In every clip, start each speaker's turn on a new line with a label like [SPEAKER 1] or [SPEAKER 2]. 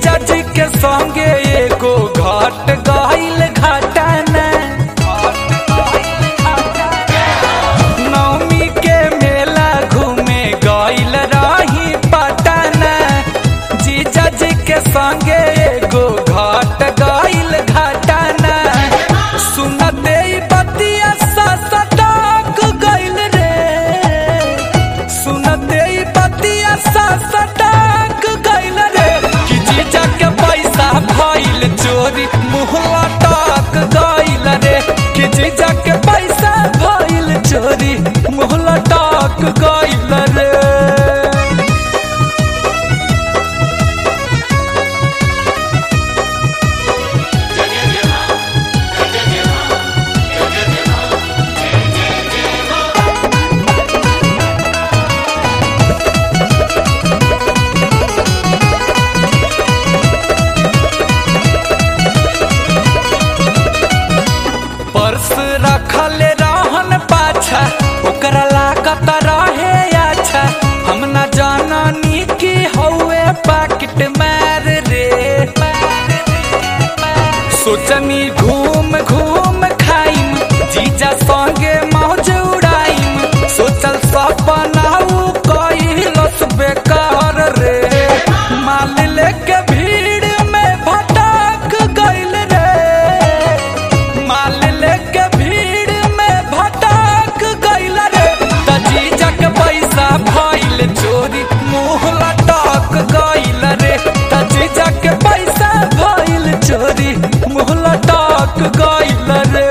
[SPEAKER 1] जीजा जी के संगे एगो घट गइल घटना नवमी के मेला घूमे गइल रही पटना जीजा जी के संगे एगो घट गइल घटना सुनते ही बतिया सटक गइल रे सुनते ही बतिया सटक गइल रे कि जीजा के पैसा भइल चोरी मुँह लटक गइल रे कि जीजा के पैसा भइल चोरी मुँह लटक गइल रे पर्स रखल रहन पाछा ओकरा लागत रहे अच्छा हम न जाननी कि हौवे पाकिट मार रे सोचनी घूम घूम खाइम जीजा संगे मौज उड़ाइम सोचल सपना उ कइलस बेकार रे माल लेके भीड़ में भटक गइल रे माल लेके भीड़ में भटक गइल रे त जीजा के पैसा भइल चोरी मुँह लटक गइल रे त जीजा के पैसा भइल चोरी मुँह लटक गइल रे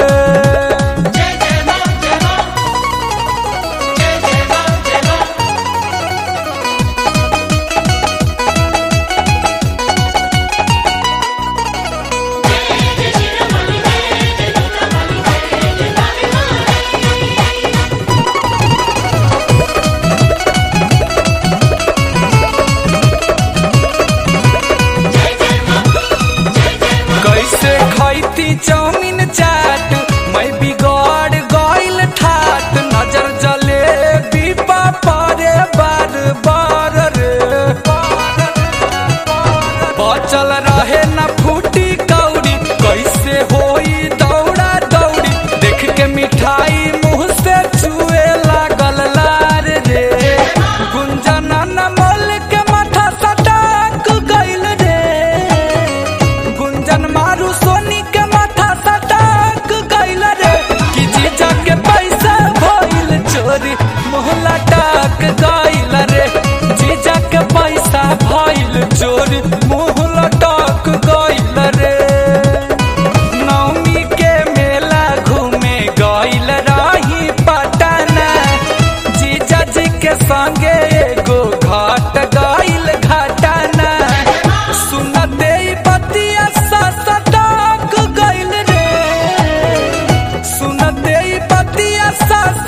[SPEAKER 1] कैसे खैती चाउमीन चाट मैं बिगड़ गइल ठाट नजर जले बीपा परे बार बार रे बचल रहे न फूटी कौड़ी कैसे होई दौड़ा दौड़ी देख के मिठाई मुंह से चुए लागल लार रे गुंजन नमल के माथा सटक गइल रे गुंजन मारू सोनी के माथा सटक गइल रे कि जीजा के पैसा भइल चोरी मोहला टक गइल रे जीजा के पैसा भइल चोरी मोहला टक गइल रे नवमी के मेला घूमे गइल रही पटना जीजा जी के संगे एगो घट गइल घटना सुनते ही बतिया सटक गइल रे सुनते ही बतिया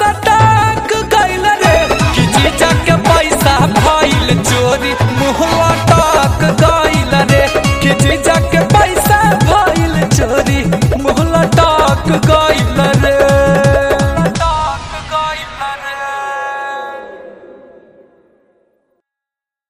[SPEAKER 1] सटक गइल रे कि जीजा के पैसा भइल चोरी मुँह